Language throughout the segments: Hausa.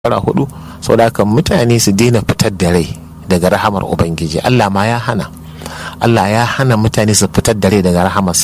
shekara hudu saboda haka mutane su daina fitar da rai daga rahamar ubangiji allah ma ya hana allah ya hana mutane su fitar da rai daga rahamarsa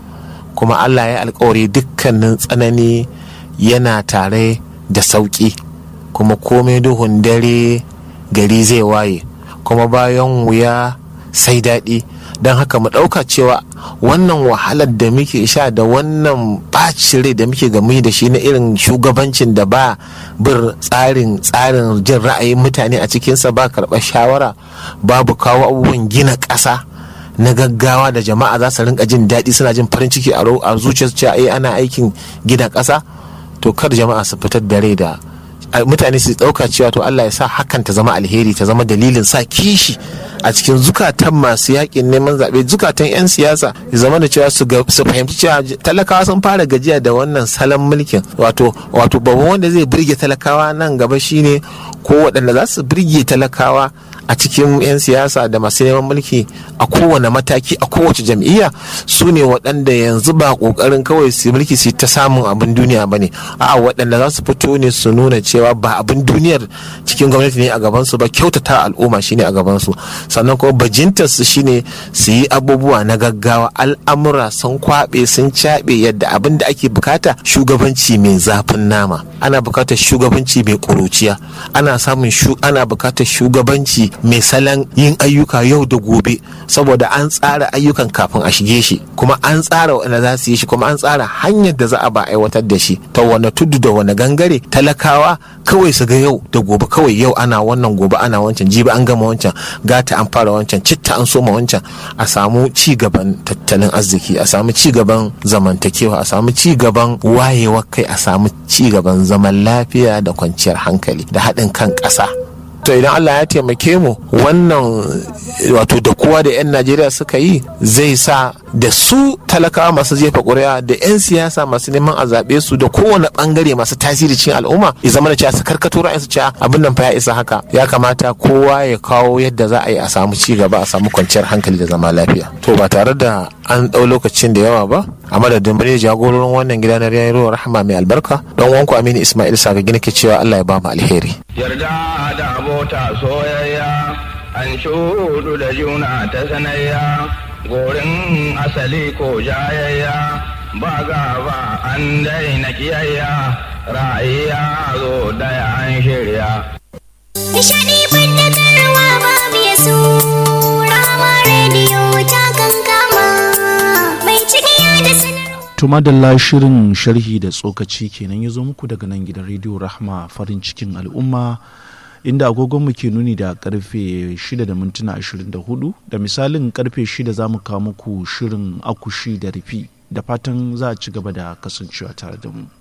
kuma allah ya alkawari dukkanin tsanani yana tare da sauƙi kuma komai duhun dare gari zai waye kuma bayan wuya sai daɗi don haka mu ɗauka cewa wannan wahalar da muke sha da wannan ɓacin rai da muke gami da shi na irin shugabancin da ba bir tsarin tsarin jin ra'ayin mutane a cikinsa ba karɓar shawara babu kawo abubuwan gina ƙasa na gaggawa da jama'a za su rinka jin daɗi suna jin farin ciki a zuciyarsu cewa ai ana aikin gina ƙasa to kar jama'a su fitar da rai da mutane su ɗauka cewa to Allah ya sa hakan ta zama alheri ta zama dalilin sa kishi a cikin zukatan masu yakin neman zaɓe zukatan 'yan siyasa ya zama da cewa su fahimci cewa talakawa sun fara gajiya da wannan salon mulkin wato wato babban wanda zai birge talakawa nan gaba shine ko waɗanda za su birge talakawa a cikin 'yan siyasa da masu neman mulki a kowane mataki a kowace jam'iyya su ne waɗanda yanzu ba ƙoƙarin kawai su mulki su ta samun abin duniya ba ne a waɗanda za su fito ne su nuna cewa ba abin duniyar cikin gwamnati ne a gabansu ba kyautata al'umma shine a gabansu sannan kuma bajintar su shine su yi abubuwa na gaggawa al'amura sun kwaɓe sun caɓe yadda abin da ake bukata shugabanci mai zafin nama ana bukatar shugabanci mai ƙuruciya ana samun ana bukatar shugabanci mai salon yin ayyuka yau da gobe saboda an tsara ayyukan kafin a shige shi kuma an tsara wanda za su yi shi kuma an tsara hanyar da za a ba aiwatar da shi ta wani tudu da wani gangare talakawa kawai su ga yau da gobe kawai yau ana wannan gobe ana wancan jibi an gama wancan gata an fara wancan citta an soma wancan a samu ci gaban tattalin arziki a samu ci gaban zamantakewa a samu ci gaban wayewar kai a samu ci gaban zaman lafiya da kwanciyar hankali da haɗin kan ƙasa to idan Allah ya taimake mu wannan wato da kowa da 'yan Najeriya suka yi zai sa da su talakawa masu jefa ƙuri'a da 'yan siyasa masu neman a zaɓe su da kowane ɓangare masu tasiri cikin al'umma ya zama da cewa su karkato ra'ayin su cewa abin nan fa ya isa haka ya kamata kowa ya kawo yadda za a yi a samu ci gaba a samu kwanciyar hankali da zama lafiya to ba tare da an ɗau lokacin da yawa ba a madadin bane jagororin wannan gida na rayuwar rahama mai albarka don wanku aminu ismail saga gina ke cewa allah ya ba mu alheri yarda da abota soyayya an shudu da juna ta sanayya gorin asali ko jayayya ba gaba an daina kiyayya ra'ayya zo daya an shirya Nishadi bandatarwa babu ya su rama rediyo ta kankama mai cikiya da sanarwa. tumadalla shirin sharhi da tsokaci kenan ya zo muku daga nan gidan rediyo rahma farin cikin al'umma inda agogonmu ke nuni da karfe 6 da mintuna 24 da misalin karfe 6 za mu kawo muku shirin akushi da rufi da fatan za a ci gaba da kasancewa tare da mu